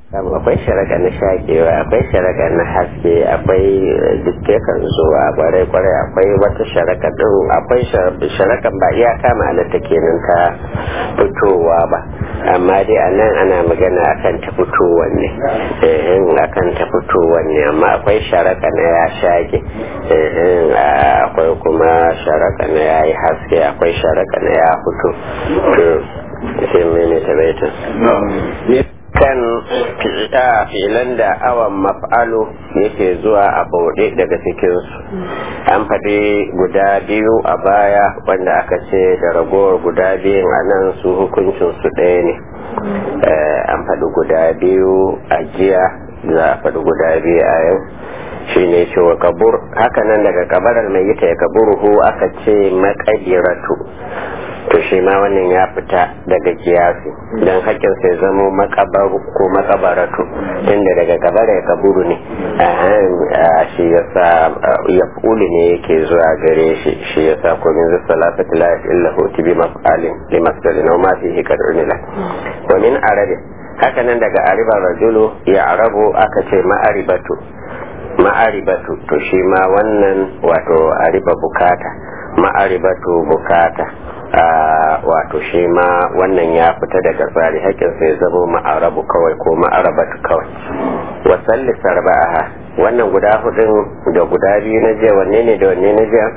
akwai sharaga na shakewa akwai sharaga na haske akwai duk kan zuwa kwarai kwarai akwai wata sharaka din akwai sharakan ba iyaka ma'anarta kenan ta fitowa ba amma dai a nan ana magana akan ta fitowan ne akan ta fitowan ne amma akwai sharaka na ya shage akwai kuma sharaka na ya yi haske akwai sharaka na ya fito sai mai tabaitin kan filan da awan maf'alu yake zuwa a bauɗe daga cikinsu an faɗi guda biyu a baya wanda aka ce da ragowar guda biyun a nan su hukuncin su ɗaya ne an faɗi guda biyu a jiya za a faɗi guda biyu a yau shi ne ce wa kabur hakanan daga kabarar mai yita ya kaburuhu aka ce makadiratu to shi ma wannan ya fita daga kiyasi don haƙƙin sai zamo makabaru ko makabaratu inda daga kabara ya kaburu ne shi ya sa ya fuli ne yake zuwa gare shi shi ya sa ko min zai salafati la illa hutu bi maf'alin li masdari na ma fi hikar unila wa min arabi haka nan daga aribar rajulu ya arabu aka ce ma'aribatu ma'aribatu to shi ma wannan wato ariba bukata ma'aribatu bukata wato shi ma wannan ya fita daga tsari haƙƙin sai zamo ma'arabu kawai ko ma'arabatu kawai wasalli sarba'aha wannan guda hudun da guda biyu na jiya wanne ne da wanne na jiya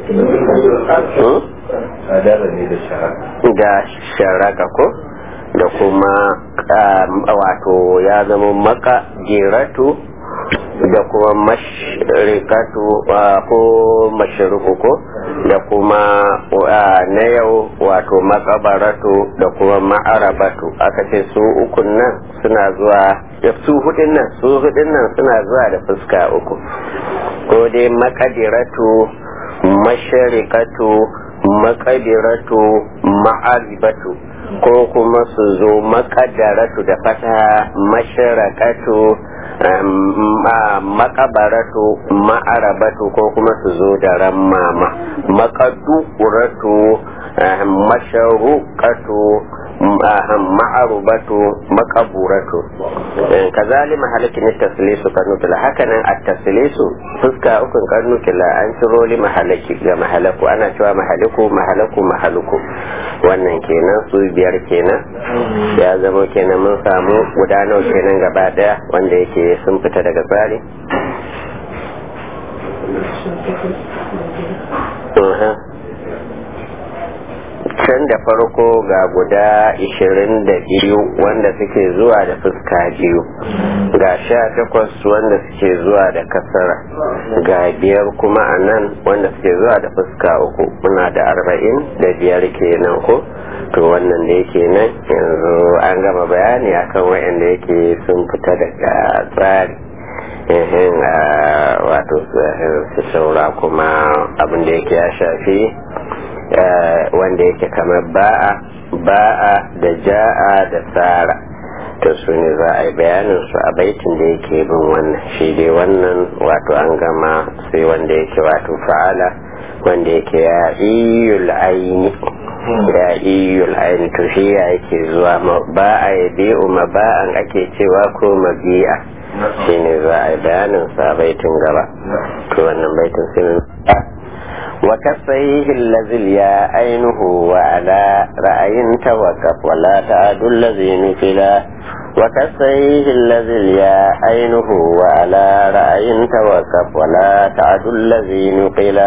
da sharaka ko da kuma wato ya zama maka geratu da kuma mashirikatu ko mashiruku ko da kuma na yau wato makabaratu da kuma ma'arabatu aka ce su ukun nan suna zuwa su hudun nan su hudun nan suna zuwa da fuska uku ko dai makadiratu mashirikatu makadiratu ma'aribatu ko kuma su zo makadaratu da fata mashirakatu makabaratu ma'arabatu ko kuma su zo da rammama makaduratu masharukatu ma'arubatu makaburatu kazali mahalakin taslisu kanutula hakanan a taslisu fuska ukun kanutula an ciro li mahalaki ga mahalaku ana cewa mahaliku mahalaku mahaluku wannan kenan su biyar kenan ya zama kenan mun samu guda nawa kenan gaba daya wanda yake sun fita daga tsari can da farko ga guda ishirin da biyu wanda suke zuwa da fuska biyu ga sha takwas wanda suke zuwa da kasara ga biyar kuma a nan wanda suke zuwa da fuska uku muna da arba'in da biyar kenan ko to wannan da yake nan yanzu an gama bayani akan wayanda yake sun fita daga tsari wato su saura kuma abin da yake ya shafi wanda yake kamar ba'a ba'a da ja'a da tsara to su ne za a yi bayanin su a baitin da yake bin wannan shi dai wannan wato an gama sai wanda yake wato fa'ala wanda yake ya iyul aini ya iyul aini to shi ya yake zuwa ba'a ya bi'u ma ba'an ake cewa ko mabi'a shi ne za a yi bayanin sa baitin gaba to wannan baitin sai وكفيه الذي يا عينه وعلى رأي توقف ولا تعد الذي نفلا وكفيه الذي يا عينه وعلى رأي توقف ولا تعد الذي نقلا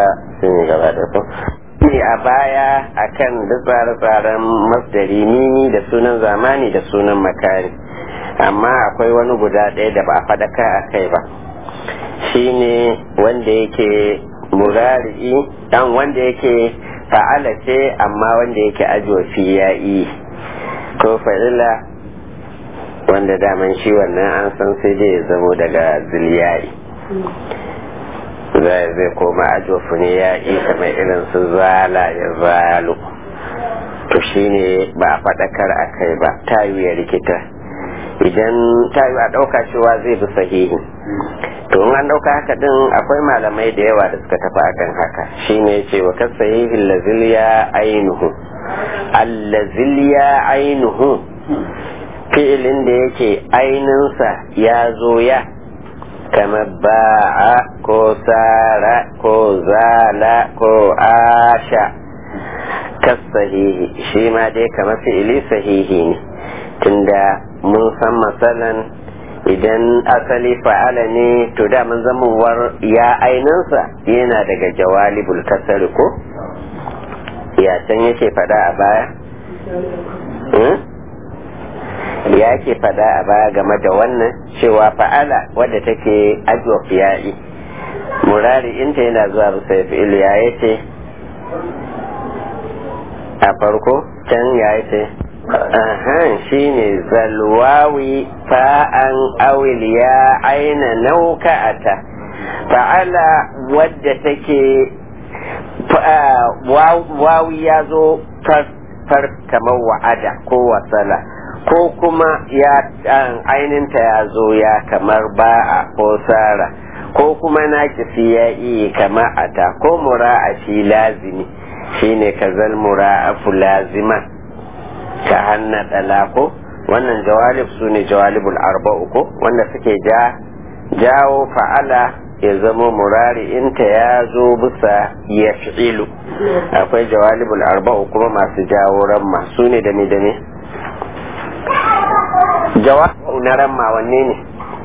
ne a baya akan duk tsare-tsaren masdari nini da sunan zamani da sunan makari amma akwai wani guda ɗaya da ba a faɗaka a kai ba shine wanda yake murari'i dan wanda yake fa'ala ce amma wanda yake ajofi ya yi ko fa'ila wanda daman shi wannan an san sai dai ya zamo daga ziliyari zai zai koma ajofu ne ya yi kamar irin su zala ya zalo to shine ba a faɗakar a kai ba ta ya rikita idan ta yi a ɗauka cewa zai bi sahihi to in an ɗauka haka din akwai malamai da yawa da suka tafi akan haka shine ce wa kasahihi laziliya ainuhu allaziliya ainuhu fi'ilin da yake aininsa ya zo ya kamar ba'a ko sara ko zala ko asha kas sahihi shi ma dai kamar fi'ili sahihi ne tunda mun san matsalan idan asali fa'ala ne to da mun zamuwar ya aininsa yana daga jawalibul kasari ko ya can yake fada a baya ya ke fada a baya game da wannan cewa fa'ala wadda take ajwa fiya'i murari inta yana zuwa bisa fi'il ya yace a farko can ya yace ahan shine zalwawi fa'an awil ya aina nauka'ata fa'ala wadda take wawi ya zo far kamar wa'ada ko wasala ko kuma ya aininta ya zo ya kamar ba'a ko sara ko kuma na ya iya kama ata ko mura'a shi lazimi shine kazal mura'afu lazima ka hanna dalako wannan jawalib su ne jawalibul arba'u ko wanda suke ja jawo fa'ala ya zama murari inta ya zo bisa ya fi'ilu akwai jawalibul arba'u kuma masu jawo ramma su ne da ne da ne jawabu na ramma wanne ne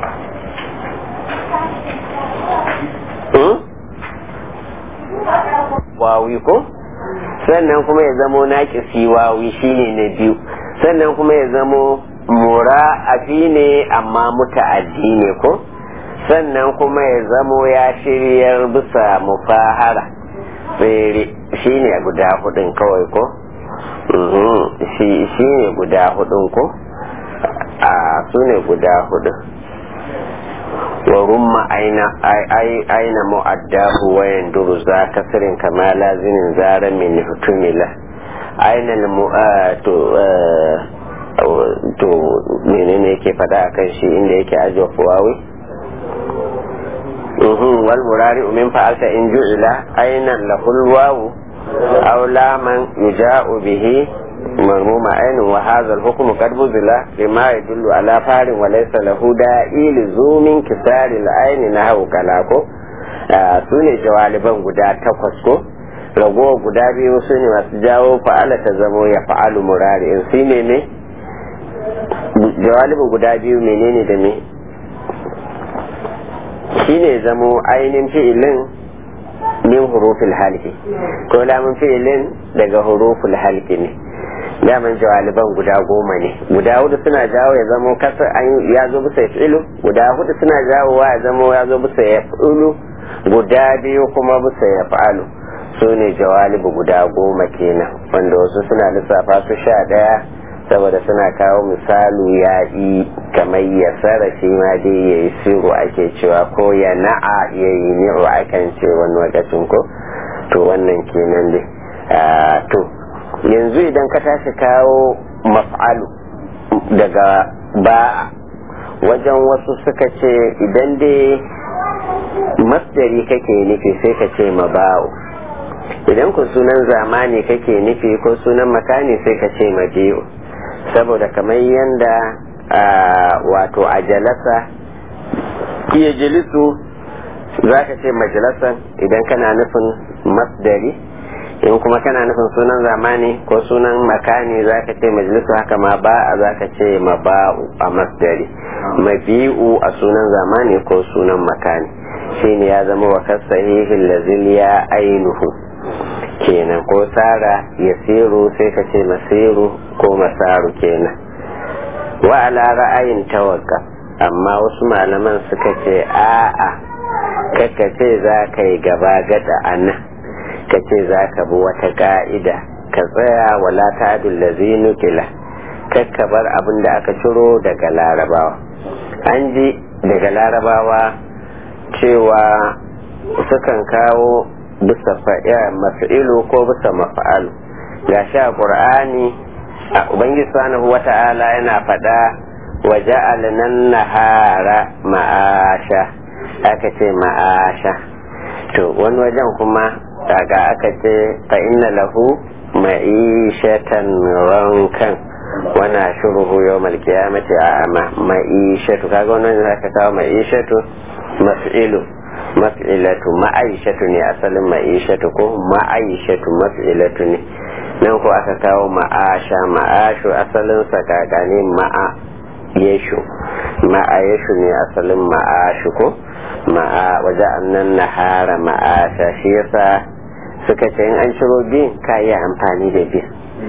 wawi ko sannan kuma ya zamo naƙisi wawi shine na biyu sannan kuma ya zamo mura'afi ne amma muta'addi ne ko sannan kuma ya zamo ya shiryar bisa mufahara tsere shi ne guda hudun kawai ko shi ne guda hudun ko a su ne guda hudun wa rumma aina mu'addahu wa yanduru za kasirin kama lazinin zara min hutumila aina to to menene yake fada akan shi inda yake ajiye fuwawi والمرارع من فعلت إن جعل أين له الواو أو لاما يجاء به مرموم عين وهذا الحكم قد بذل لما يدل على فار وليس له داعي لزوم كسار العين نحو كلاكو sune jawaliban guda takwas ko ragowa guda biyu su ne masu jawo fa'ala ta zamo ya fa'alu murari in su ne ne jawalibin guda biyu menene da me shine zamo ainihin fi'ilin min hurufil halki ko lamun fi'ilin daga huruful halki ne daman jawaliban guda goma ne guda hudu suna jawo ya zamo kasar an ya zo bisa fi'ilu guda hudu suna jawowa ya zamo ya zo bisa ya fi'ilu guda biyu kuma bisa ya fa'alu su ne jawalibu guda goma kenan wanda wasu suna lissafa su sha daya saboda suna kawo misalu ya yi kamar ya shi ma dai ya yi siru ake cewa ko ya na'a ya yi ni'u akan ce wani lokacin ko to wannan kenan dai to yanzu idan ka tashi kawo maf'alu daga ba wajen wasu suka ce idan dai masdari kake nufi sai ka ce maba'u idan ku sunan zamani kake nufi ko sunan makani sai ka ce mabi'u saboda kamar yadda wato a jalasa iya jalisu za ka ce majalasan idan kana nufin masdari in kuma kana nufin sunan zamani ko sunan makani za ka ce majalisu haka ma ba a za ka ce maba'u a masdari mabi'u a sunan zamani ko sunan makani shine ya zama wa kasahihin lazil ya ainuhu kenan ko tsara ya siru sai ka ce masiru ko masaru kenan wa ala ra'ayin tawakka amma wasu malaman suka ce a'a kaka ce za ka yi gaba gada a nan ka ce za ka bi wata ka'ida ka tsaya wala ta'adul lazi nukila kakka bar abin da aka ciro daga larabawa an ji daga larabawa cewa sukan kawo bisa mafi'ilu ko bisa mafa'alu ga sha qur'ani a ubangiji subhanahu wata'ala yana faɗa wa ja'alnan nahara ma'asha aka ce ma'asha to wani wajen kuma daga aka ce fa inna lahu ma'ishatan rankan wana shuruhu yawmal qiyamati a'ama ma'ishatu kaga wannan zaka kawo ma'ishatu maf'ilu maf'ilatu ma'aishatu ne asalin ma'ishatu ko ma'aishatu maf'ilatu ne nan ko aka kawo ma'asha ma'ashu asalin sa kaga ne ma'a yeshu ma'a yeshu ne asalin ma'ashu ko ma'a waje annan nahara ma'asha shi yasa suka ce in an ciro biyun ka yi amfani da biyu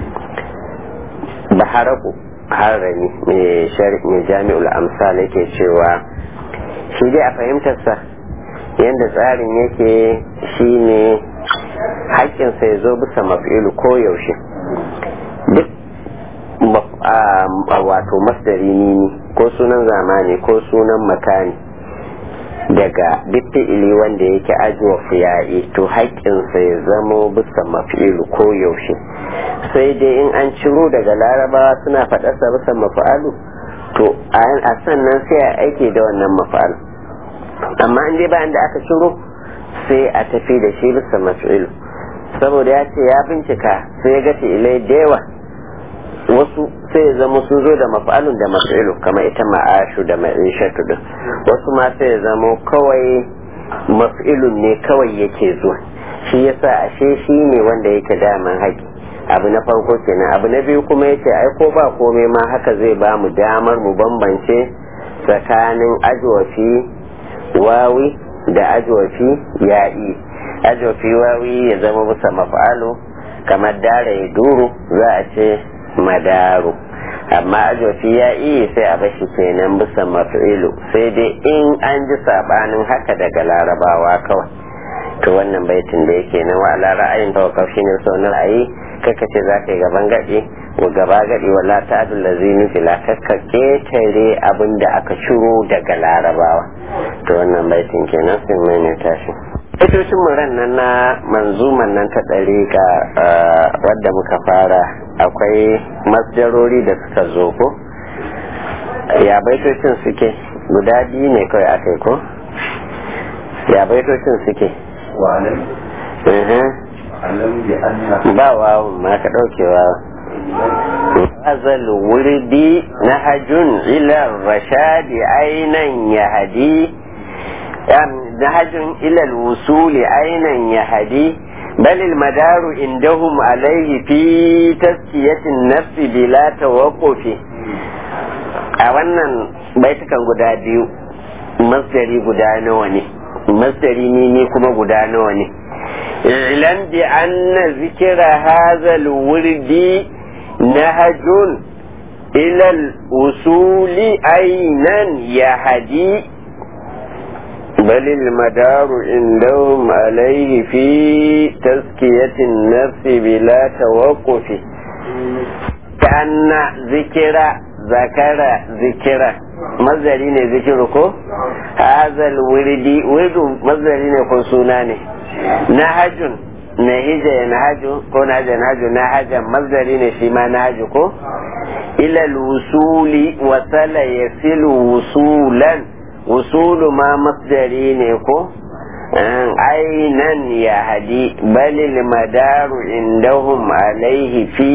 baharaku harami mai jami'ul amsal yake cewa shi dai a fahimtarsa yadda tsarin yake shine haƙƙinsa ya zo bisa mafi'ilu ko yaushe duk wato masdari nini ko sunan zamani ko sunan makani daga duk fi'ili wanda yake ajiwa fiya'i to haƙƙinsa ya zamo bisa mafi'ilu ko yaushe sai dai in an ciro daga larabawa suna faɗarsa bisa mafa'alu to a sannan sai a aiki da wannan mafa'alu amma in dai bayan da aka ciro sai a tafi da shi bisa mafi'ilu saboda ya ce ya bincika sai ya ga fi'ilai da yawa wasu sai ya zama sun zo da maf'alun da maf'ilu kamar ita ma'ashu da ma'ishatu din wasu ma sai ya zama kawai maf'ilun ne kawai yake zuwa shi yasa ashe shi ne wanda yake daman haƙi abu na farko kenan abu na biyu kuma yace ai ko ba komai ma haka zai ba mu damar mu bambance tsakanin ajwafi wawi da ajwafi ya'i ajwafi wawi ya zama bisa maf'alu kamar dara ya duru za a ce madaru amma ajofi ya iya sai a bashi kenan bisa mafi'ilu sai dai in an ji sabanin haka daga larabawa kawai to wannan baitin da yake nan wa ala ra'ayin tawakkaf shine sunan ra'ayi kaka ce za ka yi gaban gadi wa gaba gadi wala ta'dul lazini fila kaka ketare abin da aka ciro daga larabawa to wannan baitin kenan sun mai ne tashi Fitocin muran nan na manzuman nan ta ɗariƙa wadda muka fara akwai masjarori da suka zo ko? Ya baitocin suke guda biyu ne kawai aka yi ko? Ya baitocin suke? Ba wawun ma ka ɗaukewa. Azal wurdi na hajjun ilar rashadi ainan ya hadi نهج إلى الوصول أين يهدي بل المدار عندهم عليه في تزكية النفس بلا توقف a wannan baitukan guda biyu masdari guda nawa ne masdari ne ne kuma guda nawa ne ilan bi anna zikira hazal wurdi nahajun ila usuli ainan yahdi بل المدار عندهم عليه في تزكية النفس بلا توقف كأن ذكر ذكر ذكر مزاري ne zikiru ko hazal wirdi wirdu mazari ne ko suna ne nahajun nahija ya nahaju ko nahaja nahaju nahajan mazari ne shi ma nahaju ko ila wusuli wasala yasilu wusulan usulu ma masdari ne ko ainan ya hadi balil madaru indahum alaihi fi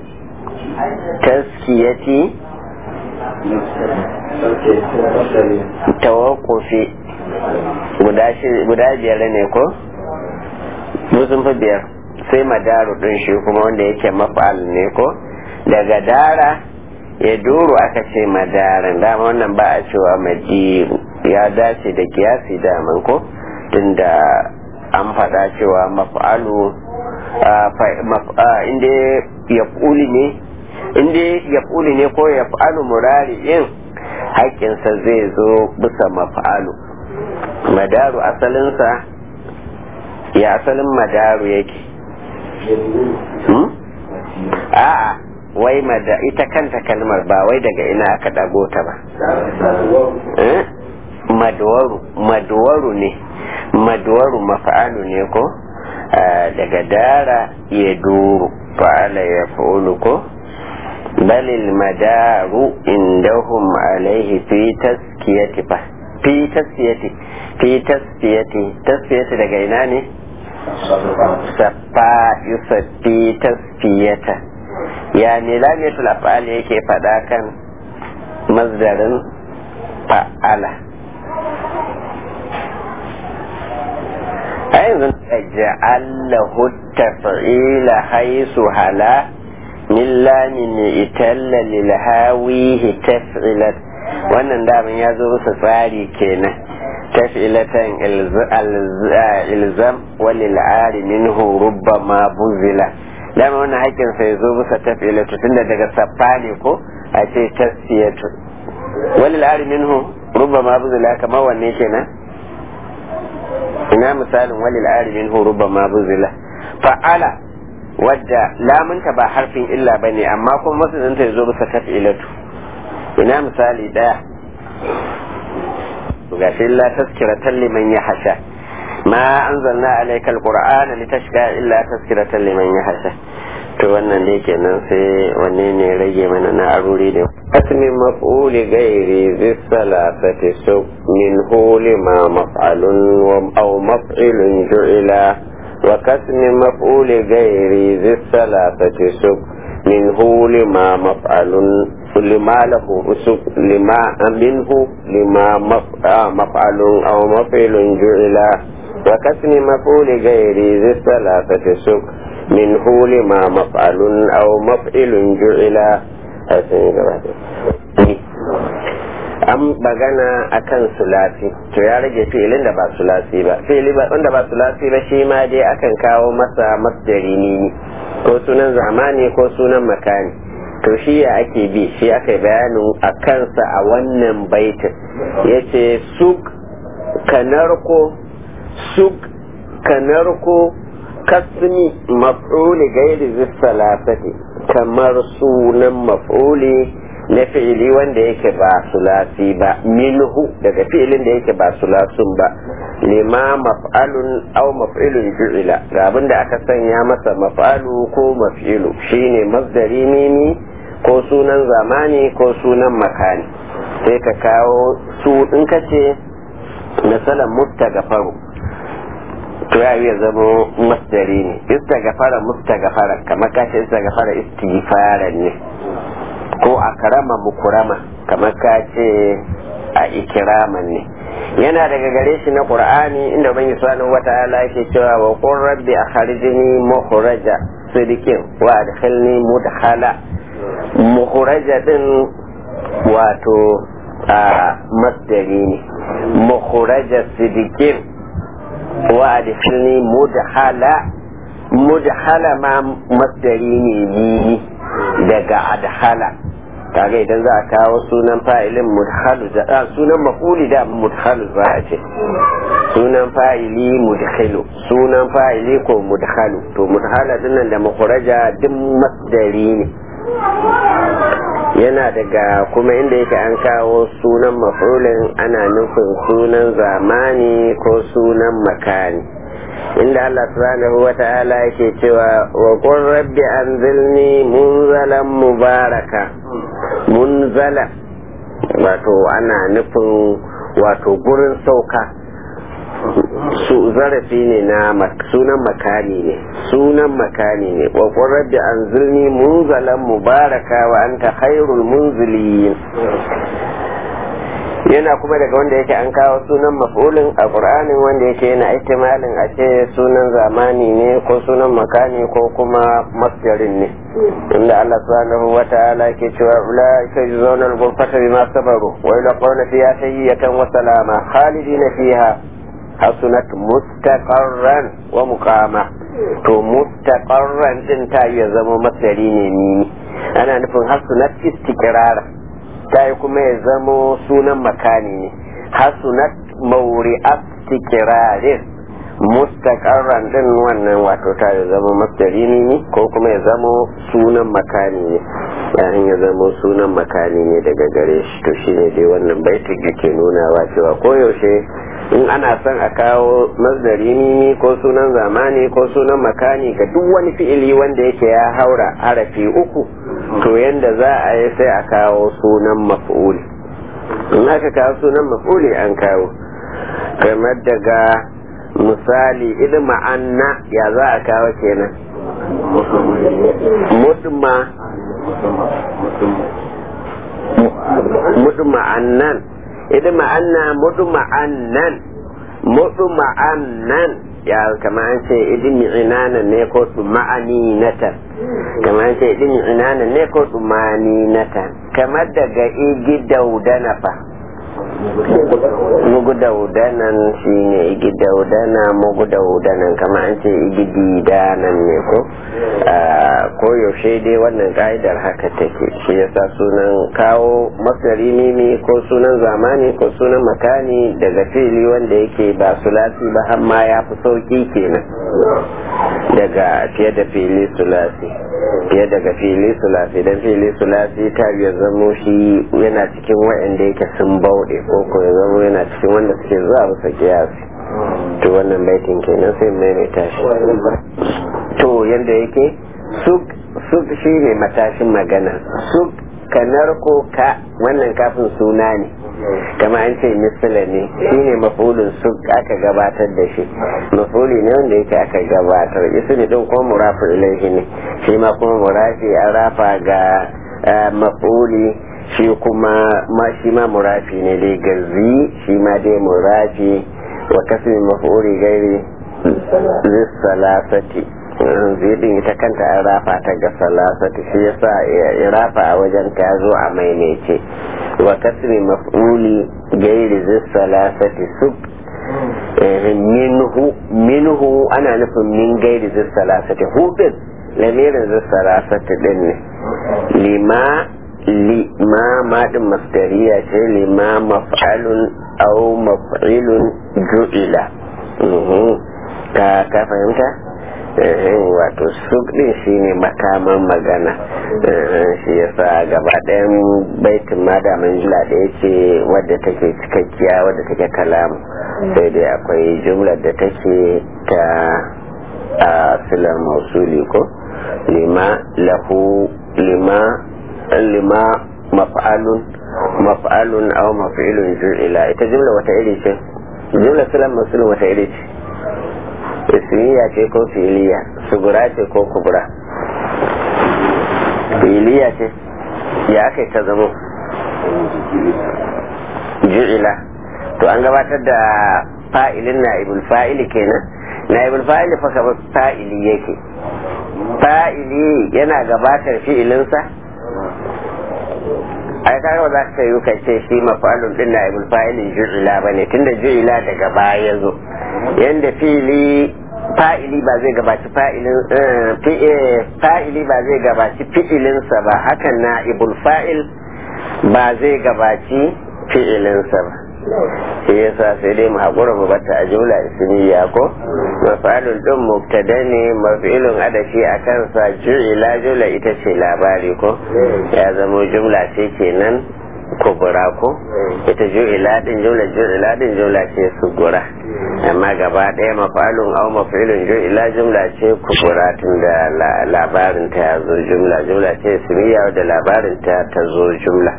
taskiyati tawakkufi guda biyar ne ko sun fi biyar sai madaru din shi kuma wanda yake mafal ne ko daga dara ya duru aka ce madarin dama wannan ba a cewa madiru ya dace da kiyasi daman ko tunda an faɗa cewa maf'alu inda ya ne inda ya ne ko ya fa'alu murari'in haƙƙinsa zai zo bisa maf'alu madaru asalinsa ya asalin madaru yake a'a wai mada ita kanta kalmar ba wai daga ina aka dago ta ba madwaru madwaru ne madwaru mafa'alu ne ko daga dara ya duru fa'ala ya fa'ulu ko balil madaru indahum alaihi fi taskiyati fa fi taskiyati fi taskiyati taskiyati daga ina ne safa yusaffi taskiyata ya ne lamiyatul af'al yake faɗa kan mazdarin fa'ala a yanzu ja'allahu taf'ila haisu hala min lamin italla lil hawihi taf'ilat wannan daman ya zo musu tsari kenan taf'ilatan ilzam walil ari minhu rubbama buzila dama wannan haƙƙin sai zo musa taf'ilatu tunda daga saffa ne ko a ce tasfiyatu walil ari minhu rubbama buzila kamar wanne kenan ina misalin walil ari minhu rubbama buzila fa'ala wadda lamunta ba harfin illa bane amma kuma masu ya zo musa taf'ilatu ina misali daya gashi illa tazkiratan liman yahsha ma anzalna alaykal qur'ana litashqa illa tazkiratan liman yahsha to wannan ne kenan sai wanne ne rage mana na aruri da asmi maf'uli ghairi zis salasati sub min huli ma maf'alun wa aw maf'ilun ju'ila wa kasmi maf'uli ghairi zis salasati sub min huli ma maf'alun لما له أسق لما منه لما مفعل أو مفعل جعل وكسم مفعول غير ذي الثلاثة سق منه لما مفعل أو مفعل جعل an bagana akan sulasi to ya rage filin da ba sulasi ba fili wanda ba sulasi ba shi ma dai akan kawo masa masdari ne ko sunan zamani ko sunan makani to shi ya ake bi shi aka bayanin a kansa a wannan baitin ya ce suk kanarko suk kanarko kasmi maf'uli gairi zissalasati kamar sunan maf'uli na fi'ili wanda yake ba sulasi ba minhu daga fi'ilin da yake ba sulasun ba lima maf'alun aw maf'ilun ju'ila ga abin da aka sanya masa maf'alu ko maf'ilu shine masdari mimi ko sunan zamani ko sunan makani sai ka kawo su in ka ce misalan mustagafaru to ya iya zama masdari ne istagafara mustagafara kamar ka ce istagafara istighfaran ne ko a karama mukurama kamar ka ce a ikiraman ne yana daga gare shi na qur'ani inda ban subhanahu wata'ala yake cewa wa qur rabbi akhrijni mukhraja sidikin wa adkhilni mudkhala mukhraja din wato a masdari ne mukhraja sidikin wa adkhilni mudkhala mudkhala ma masdari ne ni daga adhala kaga idan za a kawo sunan fa'ilin mudhalu da sunan maf'uli da mudhalu za a ce sunan fa'ili mudhalu sunan fa'ili ko mudhalu to mudhala dinnan da makhraja duk masdari ne yana daga kuma inda yake an kawo sunan maf'ulin ana nufin sunan zamani ko sunan makani inda Allah subhanahu wa ta'ala yake cewa wa qur rabbi anzilni munzalan mubaraka munzala wato ana nufin wato gurin sauka su zarafi ne na sunan makani ne sunan makani ne wa qur rabbi anzilni munzalan mubaraka wa anta khairul munzilin yana kuma daga wanda yake an kawo sunan maf'ulin a qur'anin wanda yake yana ihtimalin a ce sunan zamani ne ko sunan makani ko kuma masjarin ne inda Allah subhanahu wa ta'ala ke cewa ulaika yuzawna al-ghurfata bima sabaru wa yulqawna fiha tayyatan wa salama khalidina fiha hasunat mustaqarran wa muqama to mustaqarran din ta ya zama masdari ne ni ana nufin hasunat istiqrara ta yi kuma ya zamo sunan makani ne hasunat mauri astikirarin mustaqarran din wannan wato ta ya zama masdari ne ko kuma ya zamo sunan makani ne yayin ya zamo sunan makani ne daga gare shi to shine dai wannan baitin da ke nunawa cewa koyaushe in ana son a kawo masdari ne ko sunan zamani ko sunan makani ga duk wani fi'ili wanda yake ya haura harafi uku to yanda za a yi sai a kawo sunan maf'uli in aka kawo sunan maf'uli an kawo kamar daga misali ilma anna ya za a kawo kenan mutma mudma'annan idan ma'anna mudma'annan mudma'annan ya kama an ce idin inanan ne ko ma'ani natan kama an ce idin inanan ne ko ma'ani natan kamar daga igi daudana fa mugu daudanan shi ne igi daudana mugu daudanan kama an ce igi didanan ne ko ko yaushe dai wannan ka'idar haka take shi yasa sunan kawo masari mimi ko sunan zamani ko sunan makani daga fili wanda yake ba sulasi ba har ma ya fi sauki kenan daga fiye da fili sulasi fiye daga fili sulasi don fili sulasi ta ya zamo shi yana cikin waɗanda yake sun bauɗe ko ko ya zamo yana cikin wanda suke zuwa bisa kiyasi to wannan baitin kenan sai maimaita shi to yadda yake suk shi ne matashin magana suk kanar ko ka wannan kafin suna ne kama an ce misila ne shi ne mafulun suk aka gabatar da shi mafuli ne wanda yake aka gabatar ismi din kuma murafu ilaihi ne shi ma kuma murafi an rafa ga mafuli shi kuma ma shi ma murafi ne dai gazi shi ma dai murafi wa kasmi mafuli gairi lissalasati zidin ita kanta an rafa ta ga salasati shi yasa ya rafa a wajen ta zo a maimaice wa kasri maf'uli gairi zis salasati sub minhu minhu ana nufin min gairi zis salasati hudin lamirin zis salasati din ne lima lima madin masdariya ce lima maf'alun au maf'ilun ju'ila ka ka fahimta wato suk din shi ne makaman magana shi yasa gaba ɗayan baitin madamin jula da ya ce wadda take cikakkiya wadda take kalamu sai dai akwai jumlar da take ta a silar mausuli ko lima lahu lima lima maf'alun maf'alun aw maf'ilun ju'ila ita jumla wata iri ce jumla silar mausulin wata iri ce ismiya ce ko filiya sugura ce ko kubura filiya ce ya aka ta zama ju'ila to an gabatar da fa'ilin na'ibul fa'ili kenan na'ibul fa'ili fa kamar fa'ili yake fa'ili yana gabatar fi'ilinsa ai kaga ba za ka yi ka ce shi mafalun din na'ibul fa'ilin ju'ila bane tunda ju'ila daga baya ya zo yanda fili fa'ili ba zai gabaci fa'ilin fa'ili ba zai gabaci fi'ilinsa ba hakan na ibul fa'il ba zai gabaci fi'ilinsa ba shi yasa sai dai mu haƙura mu bata a jumla ismiya ko mafalun din mubtada ne mafilun adashi a kansa ju'ila jumla ita ce labari ko ya zamo jumla ce kenan kubura ko ita ju'ila din jumla ju'ila din jumla ce sugura amma gaba ɗaya mafalun au mafilun ju'ila jumla ce kubura tun da labarin ta ya zo jumla jumla ce ismiya da labarin ta ta zo jumla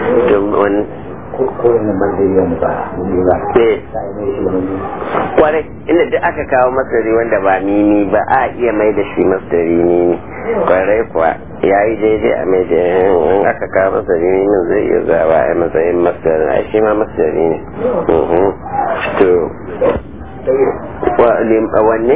kwarai inda duk aka kawo masari wanda ba mimi ba a iya mai da shi masari mimi kwarai kuwa ya yi daidai a mai da in aka kawo masari mimi zai iya zawa a matsayin masari a shi ma masari ne to wanne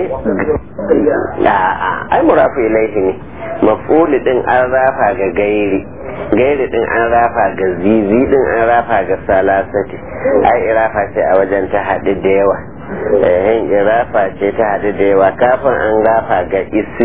a'a ai murafu ilaihi ne mafuli din an rafa ga gairi gairi din an rafa ga zizi din an rafa ga salasati ai irafa ce a wajen ta haɗu da yawa yin irafa ce ta haɗu da yawa kafin an rafa ga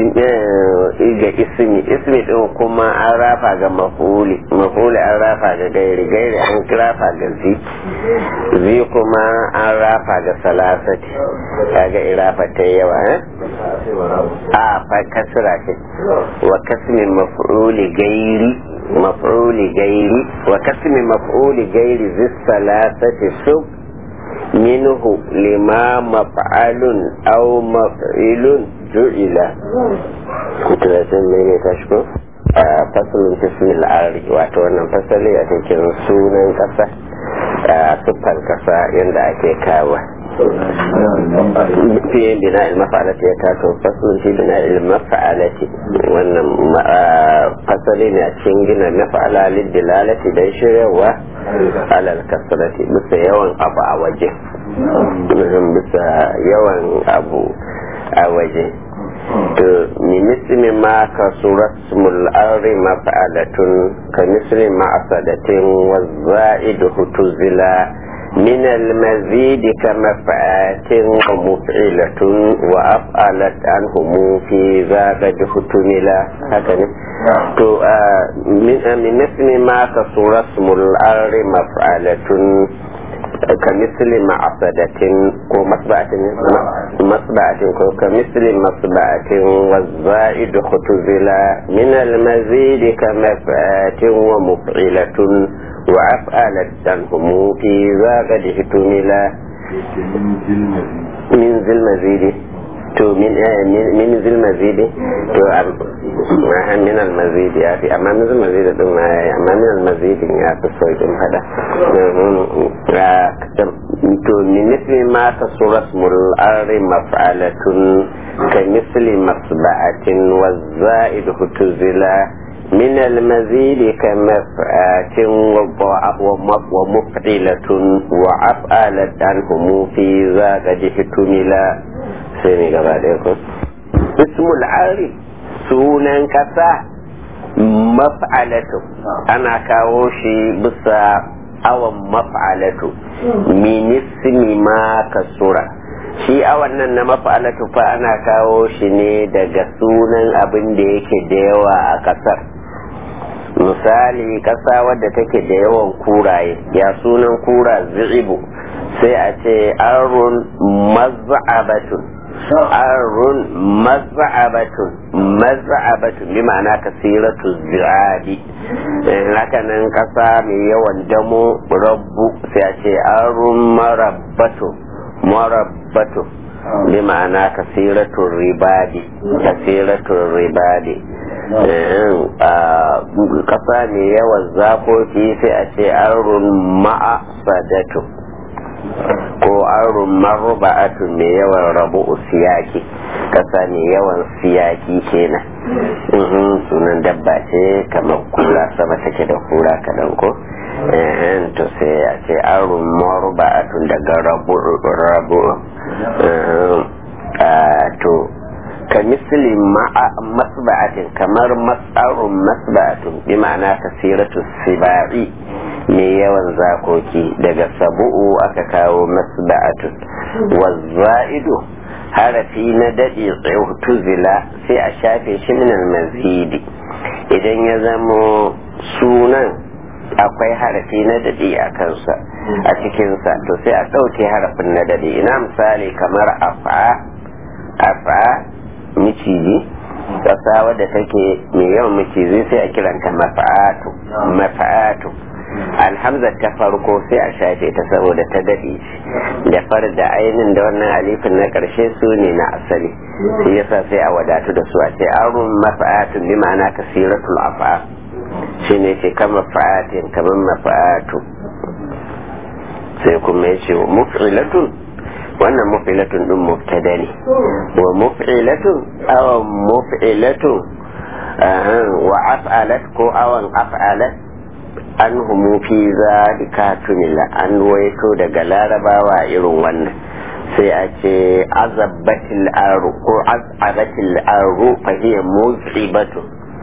ismi ismi din kuma an rafa ga mafuli mafuli an rafa ga gairi gairi an rafa ga zi zi kuma an rafa ga salasati kaga irafa ta yawa a fa kasra ce wa kasmin mafuli gairi مفعول غير وكسم مفعول غير ذي الثلاثة سب منه لما مفعل أو مفعل جعل ثلاثين مين تشكو fasalin fismil ari wato wannan fasali a cikin sunan kasa siffar kasa yadda ake kawo fi bina ilmafa'alati ya tato fasulun fi bina ilmafa'alati wannan fasali ne a cikin gina mafa'ala liddilalati don shiryawa alal kasrati bisa yawan abu a waje bisa yawan abu a waje to mimisli ma ka surasmul arri mafa'alatun ka misli ma asadatin wa za'idu hutuzila من المزيد كمفعات ومفعلة وأفعلت عنهم في ذا قد فتملا هكذا تو من اسم ما كسر اسم الأرض مفعلة كمثل معصدة ومصبعة مصبعة كمثل مصبعة والزائد ختزلا من المزيد كمفعات ومفعلة وأفعلت عنهم في ذا قد احتملا من ذي المزيد to min min zil mazidi to min al mazidi ya fi amma min zil mazidi din ma yayi amma min al mazidi ya fi sauƙin fada to min misli ma ta surasmul arri maf'alatun ka misli masba'atin wa za'id hutuzila من المزيد كمفعات ومفعلة وأفعلت عنهم في ذا قد احتملا سيني قبل اسم العارف سونا كسا مفعلة أنا كاوشي بسا أو مفعلة من اسم ما كسورة shi awan nan na mafa'alatu fa ana kawo shi ne daga sunan abin da yake da yawa a kasar misali kasa wadda take da yawan kuraye ya sunan kura zi'ibu sai a ce arun maz'abatun arun maz'abatun maz'abatun bi ma'ana kasiratu zi'abi haka nan kasa mai yawan damo rabbu sai a ce arun marabbatun marabbatu bi ma'ana kasiratun ribadi kasiratun ribadi kasa mai yawan zakoki sai a ce arun ma'a sadatu ko arun maruba'atu mai yawan rabu siyaki kasa mai yawan siyaki kenan sunan dabba ce kamar kura sama take da kura kaɗan ko to sai a ce arun maruba'atun daga rabu rabu to ka misli masba'atin kamar mas'arun masba'atun bi ma'ana kasiratu sibai mai yawan zakoki daga sabu'u aka kawo masba'atun wazza'idu harafi na daɗe tuzila sai a shafe shi minal mazidi idan ya zamo sunan akwai harafi na daɗi a kansa a cikinsa to sai a ɗauke harafin na daɗi ina misali kamar afa afa miciji ƙasa wadda take mai yawan miciji sai a kiranta mafa'atu mafa'atu alhamza ta farko sai a shafe ta saboda ta daɗe da far da ainin da wannan alifin na ƙarshe su ne na asali shi yasa sai a wadatu da su a ce arun mafa'atun bi ma'ana kasiratul afa shi ne ce kama fa'atin kamar mafa'atu sai kuma ya ce wa muf'ilatun wannan muf'ilatun din mubtada ne wa muf'ilatun awan muf'ilatun wa af'alat ko awan af'alat an humu fi zalika tunila an waito daga larabawa irin wannan sai a ce azabatil aru ko azabatil aru fa hiya muzibatu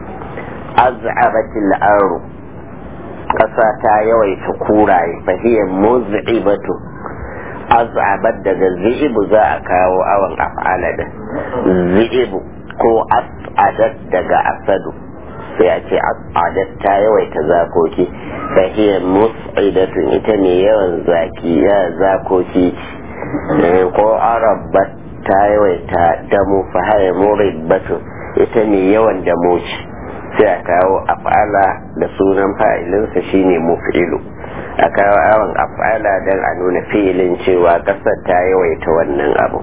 azabatil aru kasa ta yawaita kuraye fa hiya muzibatu azabat daga zi'ibu za a kawo awan af'ala da zi'ibu ko as'adat daga asadu sai a ce adat ta yawaita zakoki fahiyar mus'idatun ita ne yawan zaki ya zakoki ko arabat ta yawaita damu fahiyar muribbatun ita ne yawan damoci sai a kawo af'ala da sunan fa'ilinsa shine muf'ilu a kawo awon af'ala don a nuna filin cewa kasar ta yawaita wannan abu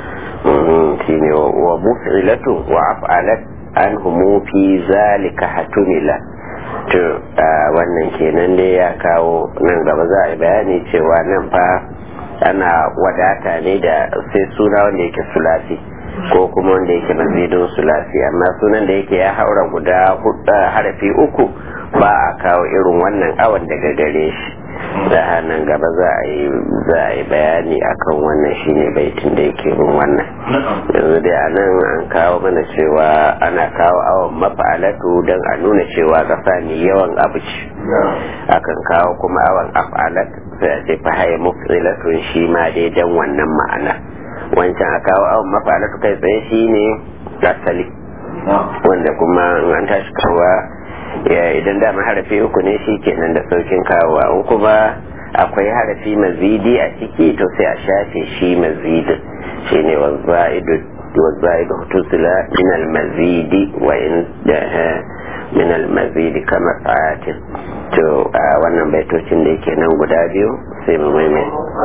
shine wa muf'ilatu wa af'alat an humu fi zalika hatumila to wannan kenan dai ya kawo nan gaba za a yi bayani cewa nan fa ana wadata ne da sai suna wanda yake sulasi ko kuma wanda yake mazidin sulasi amma sunan da yake ya haura guda harafi uku ba a kawo irin wannan awon daga gare shi da hannun gaba za a yi za a yi bayani akan wannan shine baitin da yake bin wannan yanzu dai anan an kawo mana cewa ana kawo awon mafa'alatu don a nuna cewa ƙasa ne yawan abu ce akan kawo kuma awon af'alat sai a ce fa haya mufsilatun shi ma dai dan wannan ma'ana wancan a kawo awon mafa'alatu kai tsaye shine asali wanda kuma an tashi kawa idan dama harafi uku ne shi kenan da saukin kawowa in kuma akwai harafi mazidi a ciki to sai a shafe shi mazidin shine wazza'idu wazza'idu tusila min al-mazidi wa in min al-mazidi kama sa'atin to wannan baitocin da yake nan guda biyu sai mu maimai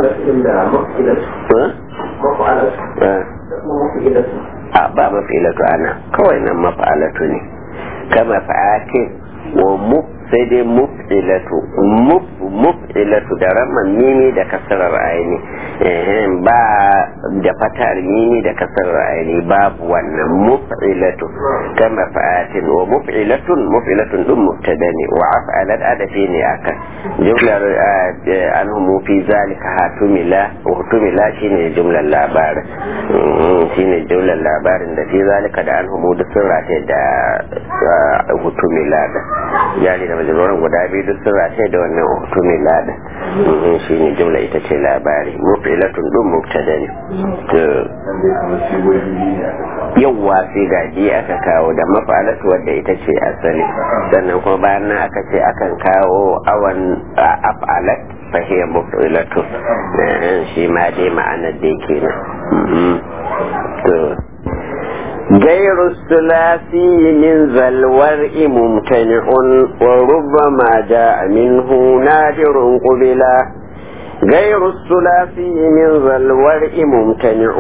a ba mafilatu ana kawai nan mafalatu ne kama fa'atin wa muf sai dai muf'ilatu muf muf'ilatu da ramman mimi da kasarar aini ba da fatar mimi da kasarar aini babu wannan muf'ilatu kama fa'atin wa muf'ilatun muf'ilatun dun mubtada ne wa af'alat adafi ne akan jumlar anhum fi zalika hatumila hutumila shine jumlar labarin shine jumlar labarin da fi zalika da anhum duk sun rataye da hutumila da jari da majaluran guda biyu duk sun rataye da wannan hutumin lada shi ne jumla ita ce labari mufilatun dun mubtada ne yawwa sai gaji aka kawo da mafalatu wadda ita ce asali sannan kuma bayan nan aka ce akan kawo awan af'alat fahiyar mufilatu shi ma dai ma'anar da yake nan غير الثلاثي من ذا الورء ممتنع وربما جاء منه نادر قبلا غير الثلاثي من ذا الورء ممتنع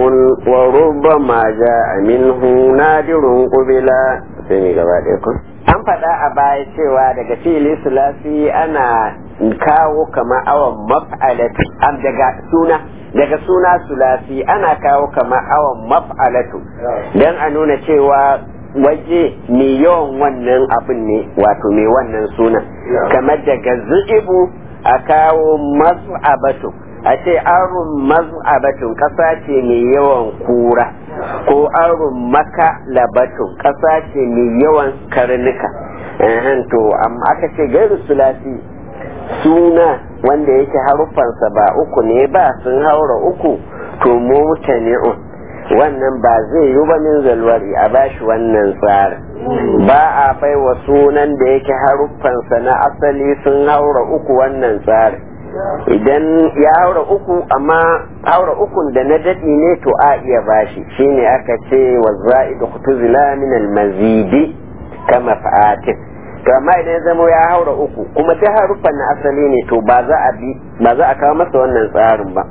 وربما جاء منه نادر قبلا سمي gabaɗaya an faɗa a baya cewa daga fili sulasi ana kawo kama awon maf'alatu daga suna daga suna sulasi ana kawo kama awon maf'alatu don a nuna cewa waje mai yawan wannan abin ne wato mai wannan suna kamar daga zu'ibu a kawo maz'abatu a ce arun maz'abatun ƙasa ce mai yawan kura ko arun maka labatun ƙasa ce mai yawan karnuka to amma aka ce gairu sulasi suna wanda yake haruffansa ba uku ne ba sun haura uku to mutani'un wannan ba zai yi ba min zalwari a bashi wannan tsarin ba a bai wa sunan da yake haruffansa na asali sun haura uku wannan tsarin idan ya haura uku amma haura ukun da na daɗi ne to a iya bashi shine aka ce wa za'idu kutuzila min al-mazidi kama fa'atin to amma idan ya zama ya haura uku kuma ta haruffan na asali ne to ba za a bi ba za a kawo masa wannan tsarin ba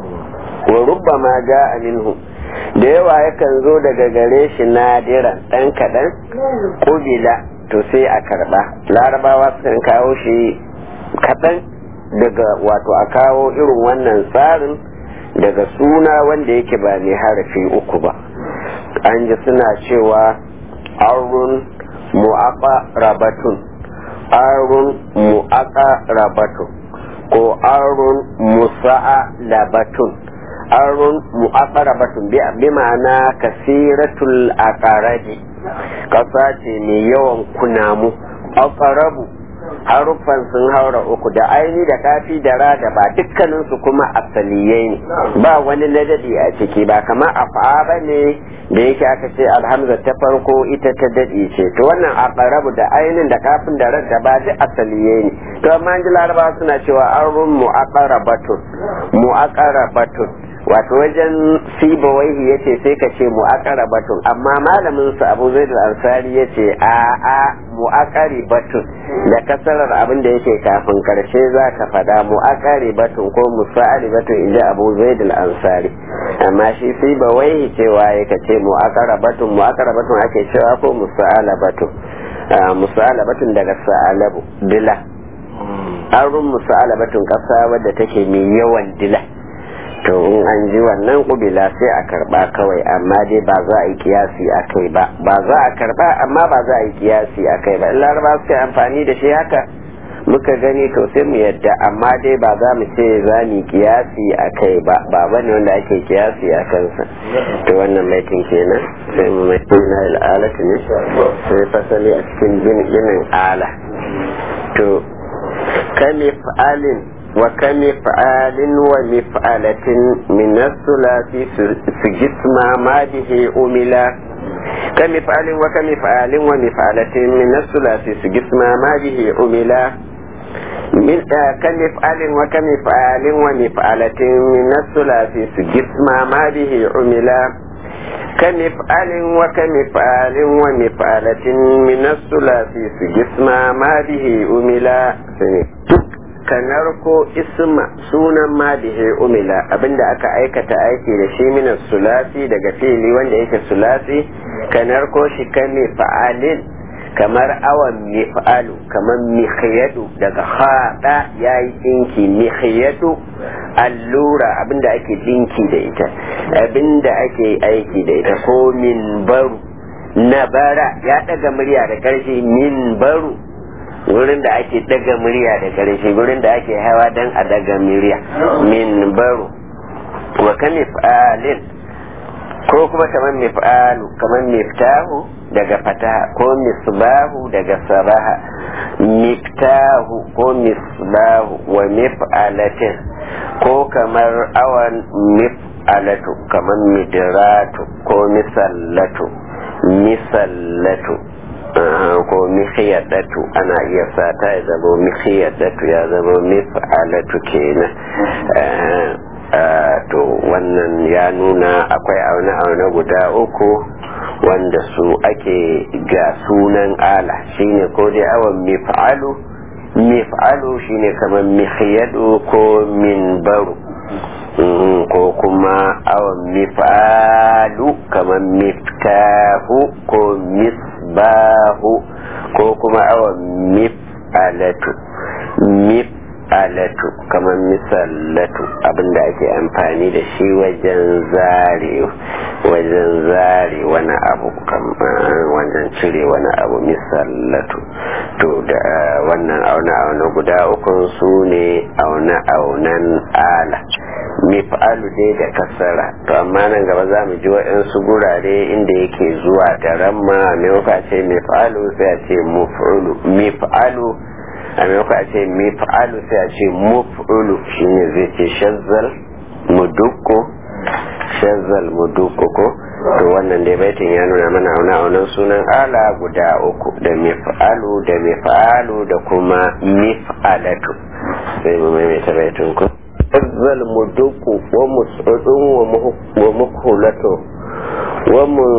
wa rubba ma ja'a minhu da yawa yakan zo daga gare shi nadiran dan kadan kubila to sai a karba larabawa sukan kawo shi kadan daga wato a kawo irin wannan tsarin daga suna wanda yake ba mai harafi uku ba an ji suna cewa arun mu'aqarabatun arun mu'aqarabatun ko arun musa'a labatun arun mu'aqarabatun bi ma'ana kasiratul aqarabi kasa ce mai yawan kunamu aqarabu haruffan sun haura uku da aini da kafi da ra da ba dukkaninsu kuma asaliyai ne ba wani ladadi a ciki ba kamar afa ba ne da yake aka ce alhamza ta farko ita ta dadi ce to wannan aqrabu da ainin da kafin da ra da ba duk asaliyai ne to amma ji larabawa suna cewa arun mu'aqarabatun mu'aqarabatun wato wajen sibawaihi yace sai ka ce mu'aqarabatun amma malamin sa Abu Zaid al-Ansari yace a a mu'aqaribatun da kasarar abin da yake kafin karshe za ka fada mu'aqaribatun ko musa'alibatun inji Abu Zaid al-Ansari amma shi sibawaihi cewa yake ce mu'aqarabatun mu'aqarabatun ake cewa ko musa'alabatun musa'alabatun daga sa'alabu dila arun musa'alabatun kasa wadda take mai yawan dila to in an ji wannan kubila sai a karba kawai amma dai ba za a yi kiyasi a kai ba ba za a karba amma ba za a yi kiyasi a kai ba in laraba suka amfani da shi haka muka gani to sai mu yadda amma dai ba za mu ce za mu kiyasi a kai ba ba bane wanda ake kiyasi a kansa to wannan maitin kenan sai mu mai na al'alatu ne sai fasali a cikin ginin ala to kami fa'alin wa kami fa'alin wa mif'alatin min as-sulasi su jisma ma bihi umila kami fa'alin wa kami fa'alin wa mif'alatin min as-sulasi su jisma ma bihi umila من كمفعل وكمفعال ومفعلة من الثلاثي سجسم ما به عملا كمفعل وكمفعال ومفعلة من الثلاثي سجسم ما به عملا ka narko isma sunan ma bihe umila abinda aka aikata aiki da shi minas sulasi daga fili wanda yake sulasi ka narko shi kan fa'alin kamar awan mif'alu kamar mihyadu daga haɗa ya yi ɗinki mihyadu allura abinda ake ɗinki da ita abinda ake aiki da ita ko min baru na bara ya ɗaga murya da ƙarfi min baru wurin da ake ɗaga murya da ƙarfi wurin da ake hawa don a ɗaga murya min baru wa ka mif'alin ko kuma kamar mif'alu kamar miftahu daga fataha ko misbahu daga sabaha miftahu ko misbahu wa mif'alatin ko kamar awan mif'alatu kamar midratu ko misallatu misallatu ko mihiyadatu ana iya sata ya zama mihiyadatu ya zama mif'alatu kenan to wannan ya nuna akwai aune-aune guda uku wanda su ake ga sunan ala shine ko dai awon mif'alu mif'alu shine kamar mihiyadu ko minbaru ko kuma awon mif'alu kamar miftahu ko misbahu ko kuma awon mif'alatu mif alatu kamar misallatu abinda ake amfani da shi wajen zare wajen zare wani abu wajen cire wani abu misallatu to da wannan auna-auna guda ukun su ne auna-aunan ala mif'alu dai da kasara to amma nan gaba za mu ji waɗansu gurare inda yake zuwa da ramma mai ce mif'alu sai a ce mif'alu a maimakon a ce mif'alu sai a ce muf'ulu shine zai ce shazzal mudukku shazzal mudukku ko to wannan dai baitin ya nuna mana auna aunan sunan ala guda uku da mif'alu da mif'alu da kuma mif'alatu sai mu maimaita baitin ku shazzal mudukku wa mus'udun wa mukhulatu wa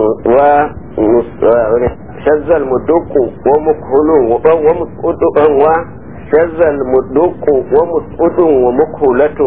شذ المدق ومكهل ومسعود وشذ المدق ومسعود ومكهلة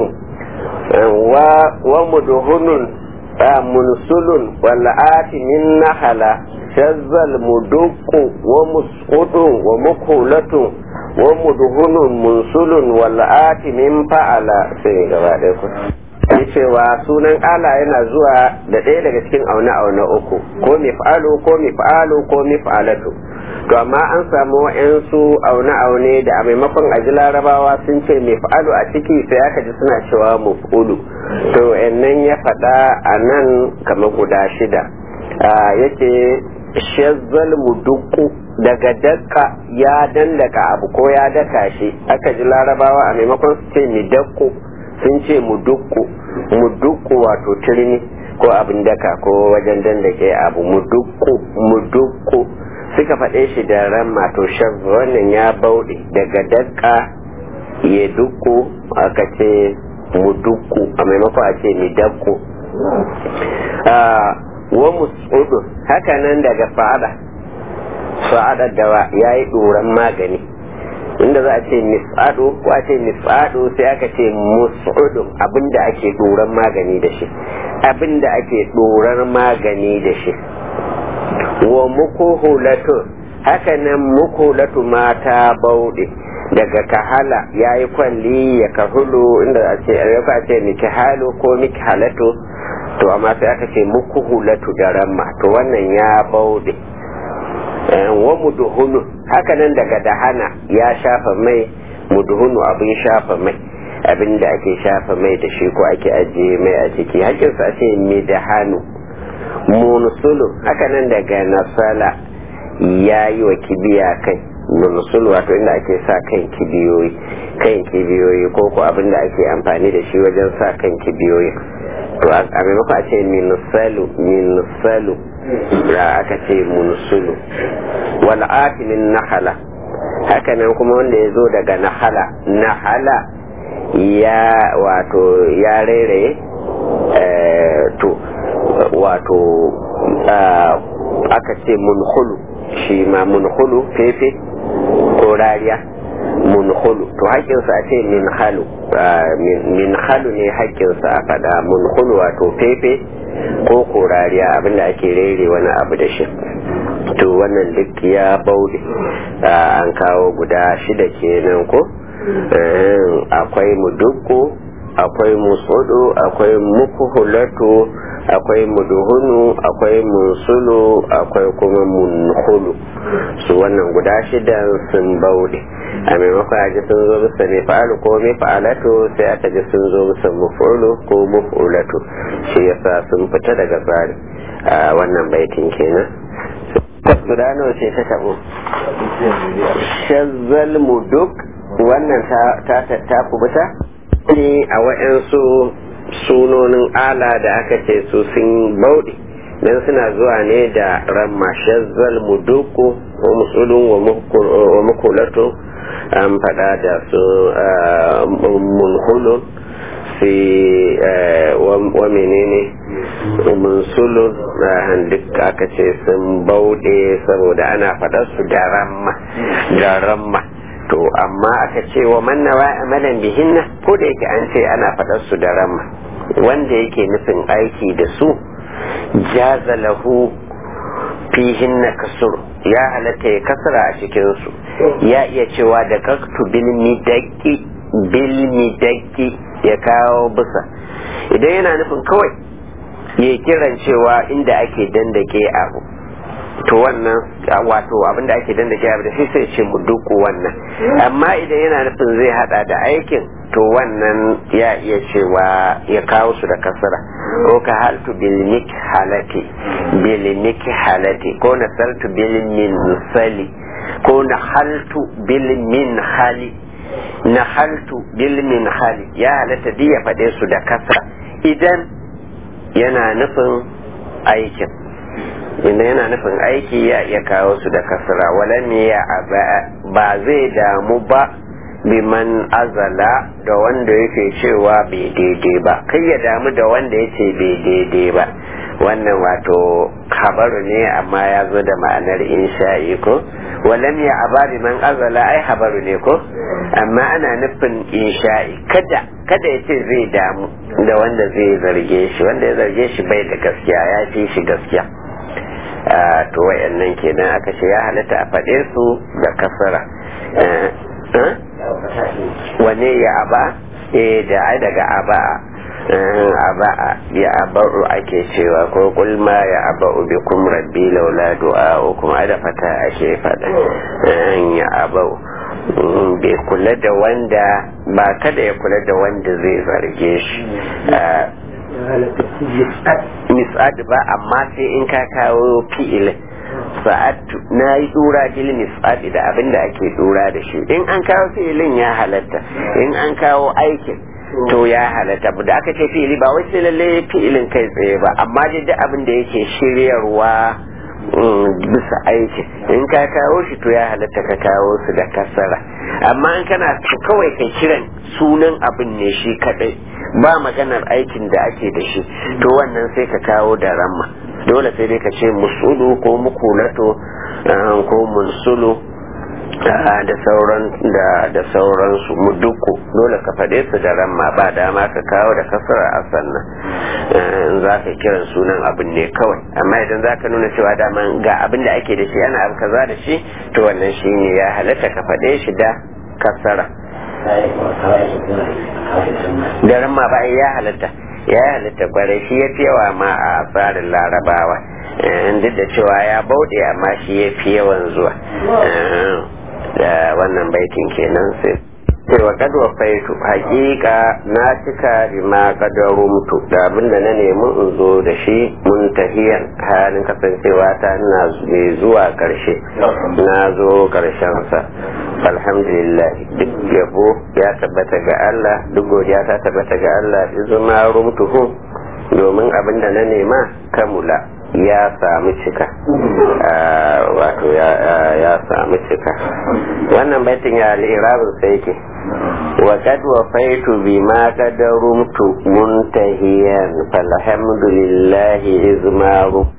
ومدهن منسل والآت من نحلة شذ المدق ومسعود ومكهلة ومدهن منسل والآت من فعل سيغا yi cewa sunan ala yana zuwa da ɗaya daga cikin aune-aune uku ko mif'alu ko mif'alu ko mif'alatu to amma an samu wa'yansu aune-aune da a maimakon aji larabawa sun ce mif'alu a ciki sai aka ji suna cewa muf'ulu to nan ya faɗa a nan kamar guda shida yake shazzal mudukku daga dakka ya dandaka abu ko ya daka shi aka ji larabawa a maimakon su ce midakku sun ce mudukku mudukku wato turmi ko abin daka ko wajen dandake abu mudukku mudukku suka faɗe shi da ramma to shan wannan ya bauɗe daga daka ya dukku aka ce mudukku a maimakon a ce midakku wa musudu haka nan daga fa'ada fa'ada dawa ya yi ɗoran magani inda za a ce mis'adu ko a ce mis'adu sai aka ce mus'udun abinda ake doran magani da shi abinda ake dorar magani da shi wa mukuhulatu haka nan mukuhulatu mata bauɗe daga kahala ya yi kwalli ya kahulu inda a ce a ce mikihalu ko mikihalatu to amma sai aka ce mukuhulatu da ramma to wannan ya bauɗe wa muduhunu hakanan daga dahana ya shafa mai muduhunu abin shafa mai abin da ake shafa mai da shi ko ake ajiye mai a ciki hakinsa a ce midahanu munusulu hakanan daga nasala ya yi wa kibiya kai munusulu wato inda ake sa kan kibiyoyi kan kibiyoyi ko ko abin da ake amfani da shi wajen sa kan kibiyoyi to a maimakon a ce minusalu minusalu da aka ce munusulu wal atimin nahala hakanan kuma wanda ya zo daga nahala nahala ya wato ya rairaye to wato aka ce munhulu shi ma munhulu fefe ko rariya munhulu to haƙƙinsa a ce min halu min halu ne haƙƙinsa a faɗa munhulu wato fefe ko korariya abinda ake rere wani abu da shi to wannan duk ya bauɗe an kawo guda shida kenan ko akwai mudukku akwai musudu akwai mukuhulatu akwai muduhunu akwai munsulu akwai kuma munhulu su wannan guda shida sun bauɗe a maimakon aji sun zo bisa mai fa'alu ko mai fa'alatu sai aka ji sun zo bisa mufulu ko mufulatu shi yasa sun fita daga tsari a wannan baitin kenan guda nawa ce ta tabo shazzal muduk wannan ta ta kubuta ne a wa'yansu sunonin ala da aka ce su sun bauɗe don suna zuwa ne da ramma shazzal muduku ko musulun wa mukulatu an faɗa da su munhulun fi wa menene munsulun duk aka ce sun bauɗe saboda ana faɗar su da ramma da ramma to amma aka ce wa mannawa amalan bihinna ko da yake an ce ana faɗar su da ramma wanda yake nufin aiki da su jaza lahu fihinna kasur ya halatta ya kasara a cikinsu ya iya cewa da kaktu bilmidaki bilmidaki ya kawo bisa idan yana nufin kawai ya kiran cewa inda ake dandake abu to wannan wato abinda ake dandake abu da shi sai ce mu duku wannan amma idan yana nufin zai hada da aikin to wannan ya iya cewa ya kawo su da kasara ko ka haltu bil halati bil halati ko na saltu bil min sali ko na haltu bil min hali na haltu bil min hali ya halatta ya faɗe su da kasra idan yana nufin aikin inda yana nufin aiki ya iya kawo su da kasra walam ya ba zai damu ba biman azala da wanda yake cewa bai daidai ba kai ya damu da wanda yake bai daidai ba wannan wato habaru ne amma ya zo da ma'anar insha'i ko walam ya aba biman azala ai habaru ne ko amma ana nufin insha'i kada kada ya ce zai damu da wanda zai zarge shi wanda ya zarge shi bai da gaskiya ya fi shi gaskiya to wayannan kenan aka ce ya halatta a faɗe su da kasara wane ya aba eh da ai daga aba aba ya aba'u ake cewa ko kulma ya aba'u bi kum rabbi laula du'a'ukum ada fata ake fada ya aba'u bai kula da wanda ba kada ya kula da wanda zai zarge shi mis'ad ba amma sai in ka kawo fi'ilin sa'atu na yi dura bil mis'ad da abin da ake dura da shi in an kawo fi'ilin ya halatta in an kawo aikin to ya halatta da aka ce fi'ili ba wai sai lalle fi'ilin kai tsaye ba amma dai duk abin da yake shiryarwa bisa aiki in ka kawo shi to ya halatta ka kawo su da kasara amma in kana kawai kai kiran sunan abin ne shi kadai ba maganar aikin da ake da shi to wannan sai ka kawo da ramma dole sai dai ka ce musulu ko mukulato ko munsulu da sauran da da sauransu muduku dole ka faɗe su da ramma ba dama ka kawo da kasar a sannan in za ka kiran sunan abin ne kawai amma idan za ka nuna cewa dama ga abin da ake da shi ana abu kaza da shi to wannan shi ne ya halatta ka faɗe shi da kasara daren ma ba ya halatta ya halatta kwarai shi ya fi yawa ma a tsarin larabawa duk da cewa ya bauɗe amma shi ya fi yawan zuwa da wannan baitin kenan sai cewa kadwa faitu hakika na cika bima kadarumtu da abinda na nemi in zo da shi muntahiyan halin kasancewa ta ina mai zuwa karshe na zo karshen sa alhamdulillah duk yabo ya tabbata ga Allah duk godiya ta tabbata ga Allah izuma rumtuhu domin abinda na nema kamula ya samu cika wato ya samu cika wannan baitin ya al'irabin sai ke wa kad wafaitu bima qadarumtu muntahiyan falhamdulillahi izmaru